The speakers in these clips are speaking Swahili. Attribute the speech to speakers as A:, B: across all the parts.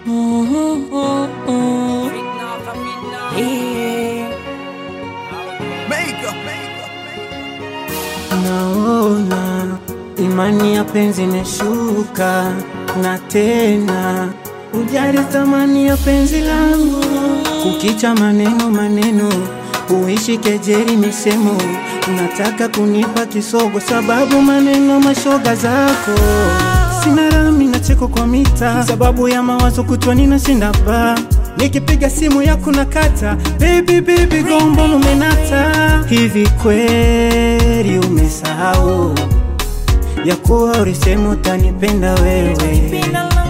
A: Naona imani ya penzi imeshuka, na tena ujali thamani ya penzi langu, kukicha maneno maneno, uishi kejeri misemo, unataka kunipa kisogo sababu maneno mashoga zako Sina rami na cheko kwa mita sababu ya mawazo kutwa ninashinda ba Nikipiga simu yako na kata Baby baby go mbona umenata Hivi kweli umesahau Ya kuwa ulisema utanipenda wewe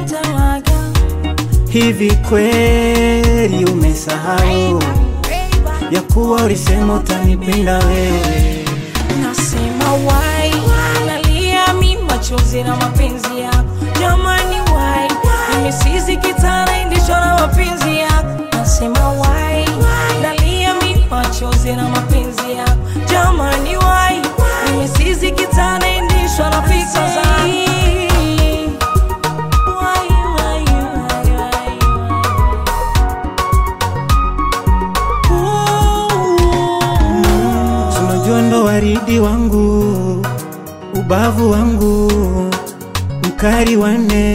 A: Hivi kweli umesahau Ya kuwa ulisema utanipenda wewe
B: Nasema wai, nalia mi machozi na mapenzi yako jamani, wai nimesizi kitana indishwa na mapenzi yako. Nasema wai, nalia mi machozi na mapenzi yako jamani, wai nimesizi kitana indishwa na fikra zako. Wai, wai, wai, wai, wai.
A: Tunajua ndo waridi wangu, ubavu wangu, mkari wane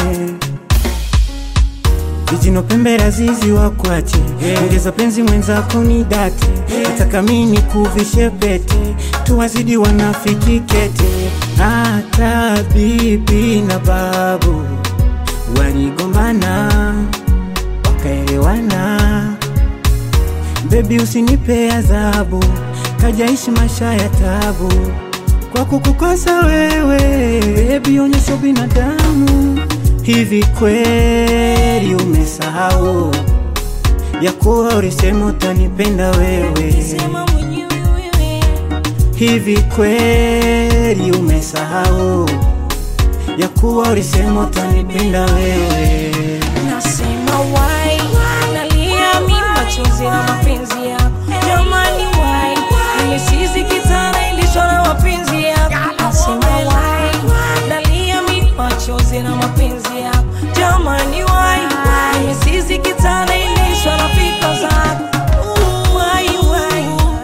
A: vijino pembe razizi wakwache ongeza penzi mwenzako ni date nataka mini kuvishe pete tuwazidi wanafiki kete hata bibi na babu waligombana wakaelewana Bebi usinipe adhabu, kajaishi maisha ya tabu kwa kukukosa wewe. Bebi onyesha binadamu. Hivi kweli umesahau ya kuwa ulisema utanipenda wewe?
B: Sema mwenyewe wewe.
A: Hivi kweli umesahau ya kuwa ulisema utanipenda wewe?
B: Nasema wai, nalia mi machozi na mapenzi yako jamani, wai nimesizi kitana ilishwa na mapenzi yako. Nasema wai, nalia mi machozi na mapenzi yako jamani, wai nimesizi kitana ilishwa na fikra zako. Wai, wai.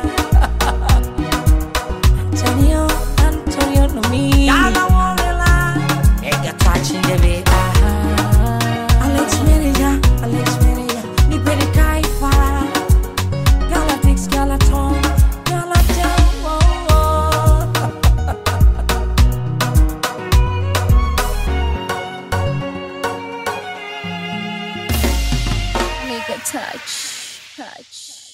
B: Antonio, Antonio no me. Ega touching the way. Alex Mereja, Alex Mereja, nipende kaifa. Galactic skeleton, Galactic. Oh, oh.
C: Make a touch, touch.